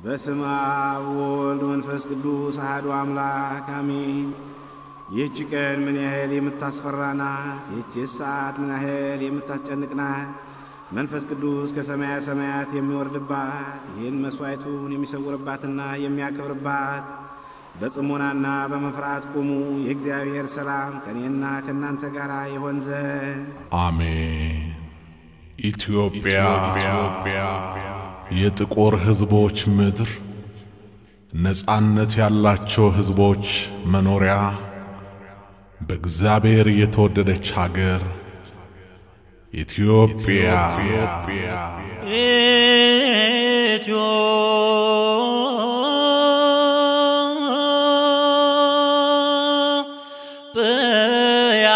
በስመ አብ ወወልድ መንፈስ ቅዱስ አሐዱ አምላክ አሜን። ይህች ቀን ምን ያህል የምታስፈራ ናት! ይህች ሰዓት ምን ያህል የምታስጨንቅ ናት! መንፈስ ቅዱስ ከሰማያ ሰማያት የሚወርድባት ይህን መሥዋዕቱን የሚሰውርባትና የሚያከብርባት በጽሞናና በመፍራት ቁሙ። የእግዚአብሔር ሰላም ከእኔና ከእናንተ ጋር ይሆን ዘንድ አሜን። ኢትዮጵያ የጥቁር ሕዝቦች ምድር፣ ነጻነት ያላቸው ሕዝቦች መኖሪያ፣ በእግዚአብሔር የተወደደች አገር ኢትዮጵያ ኢትዮጵያ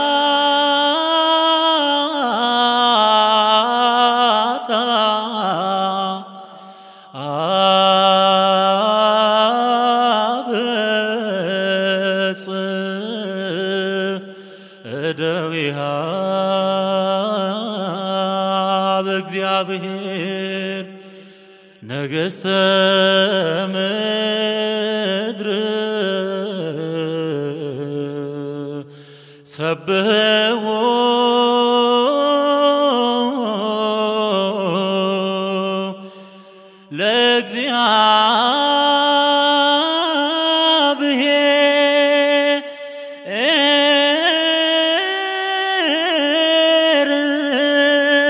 አብጽ እደዊሃ በእግዚአብሔር ነገሥተ ምድር ሰብሕዎ ለእግዚአብሔር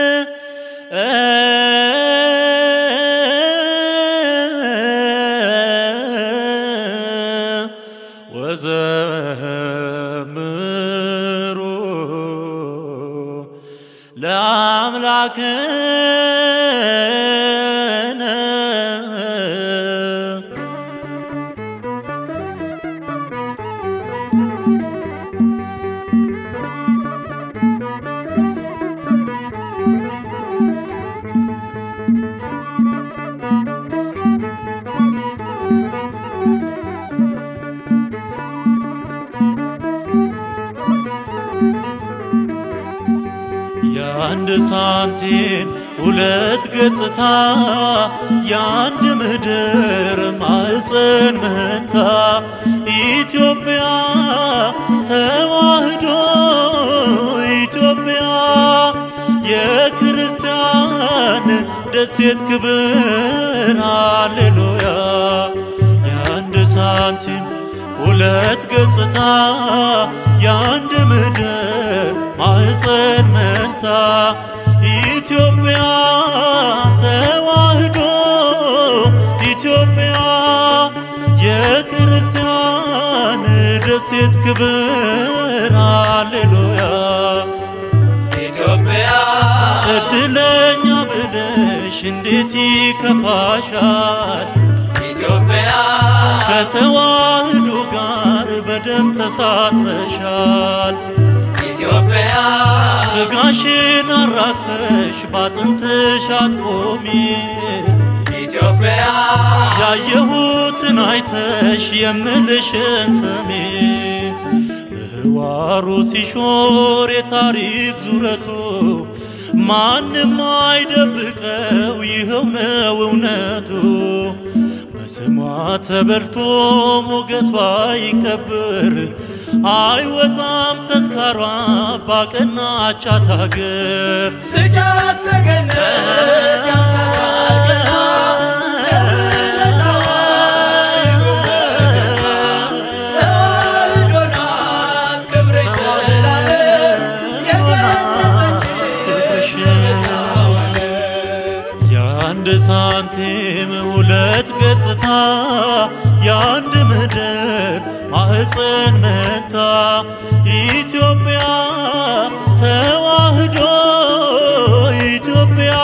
ወዘምሩ ለአምላክነ የአንድ ሳንቲም ሁለት ገጽታ የአንድ ምድር ማዕፀን መንታ ኢትዮጵያ ተዋህዶ ኢትዮጵያ የክርስቲያን ደሴት ክብር ሃሌሉያ የአንድ ሳንቲም ሁለት ገጽታ የአንድ ምድር ማዕፀን መንታ ኢትዮጵያ ተዋህዶ ኢትዮጵያ የክርስቲያን ደሴት ክብር ሃሌሉያ ኢትዮጵያ እድለኛ ብለሽ እንዴት ይከፋሻል ኢትዮጵያ ከተዋህዶ ጋር በደም ተሳትፈሻል ኢትዮጵያ ስጋሽን አራግፈሽ ባጥንትሽ አትቆሚ ኢትዮጵያ ያየሁትን አይተሽ የምልሽን ስሚ ምህዋሩ ሲሾር የታሪክ ዙረቱ ማንም አይደብቀው ይኸው ነው እውነቱ በስሟ ተበልቶ ሞገሷ ይከብር አይወጣም ተዝካሯ ባቀናቻት አገር ስጫት ሰገነት ያንሰራል ገና ለውለታዋ ይጎመር ተዋህዶ ናት ክብርሽ ዘላለም የገለጠች የአንድ ሳንቲም ሁለት ገጽታ የአንድ ምድር ማዕፀን መንታ ኢትዮጵያ ተዋህዶ ኢትዮጵያ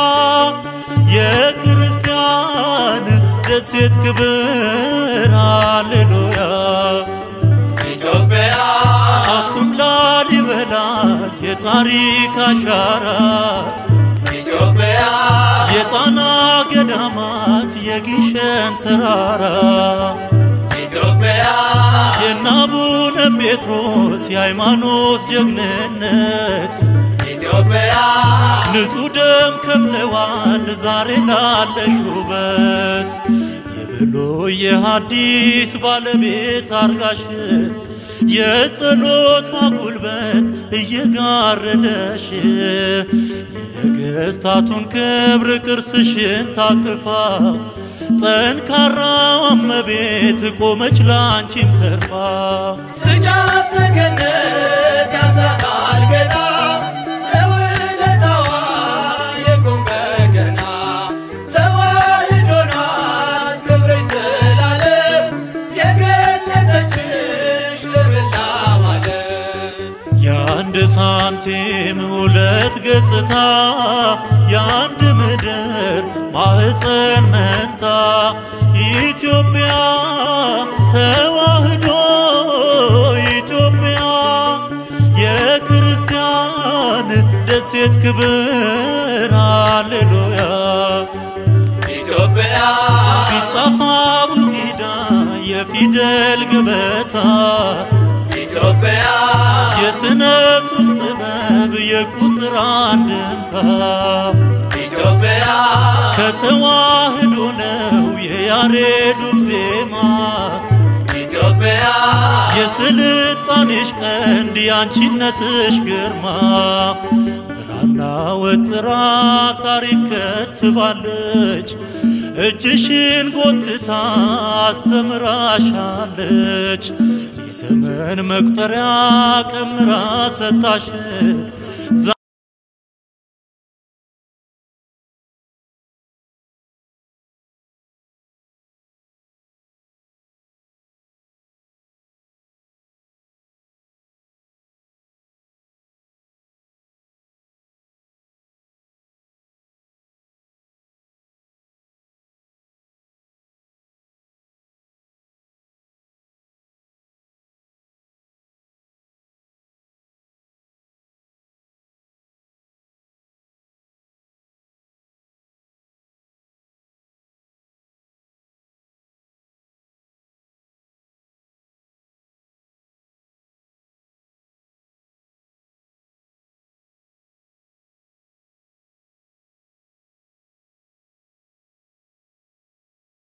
የክርስቲያን ደሴት ክብር ሃሌሉያ ኢትዮጵያ አክሱም ላሊበላ የታሪክ አሻራ ኢትዮጵያ የጣና ገዳማት የጊሸን ተራራ ኢትዮጵያ የናቡነ ጴጥሮስ የሃይማኖት ጀግንነት ኢትዮጵያ ንጹሕ ደም ከፍለዋል ዛሬ ላለሽ ውበት የብሉይ የሐዲስ ባለቤት አርጋሽ የጸሎቷ ጉልበት እየጋረደሽ የነገሥታቱን ክብር ቅርስሽን ታቅፋ ጠንካራዋ እመቤት ቆመች ላንቺም ተርፋ ስጫት ሰገነት ያንሳታል ገና ለውለታዋ የቁም በገና ተዋሕዶ ናት ክብርሽ ዘላለም የገለጠችሽ ለመላው ዓለም የአንድ ሳንቲም ሁለት ገጽታ የአንድ ምድር ማህፀን መንታ ኢትዮጵያ ተዋሕዶ ኢትዮጵያ የክርስቲያን ደሴት ክብር አሌሉያ ኢትዮጵያ ቢጻፍ አቡጊዳ የፊደል ገበታ ኢትዮጵያ የስነ ጽሑፍ ጥበብ የቁጥር አንድምታ ኢትዮጵያ ከተዋህዶ ነው የያሬዱም ዜማ ኢትዮጵያ የስልጣኔሽ ቀንድ የአንቺነትሽ ግርማ ብራና ወጥራ ታሪክ ከትባለች እጅሽን ጎትታ አስተምራሻለች የዘመን መቁጠሪያ ቀምራ ሰጣሽ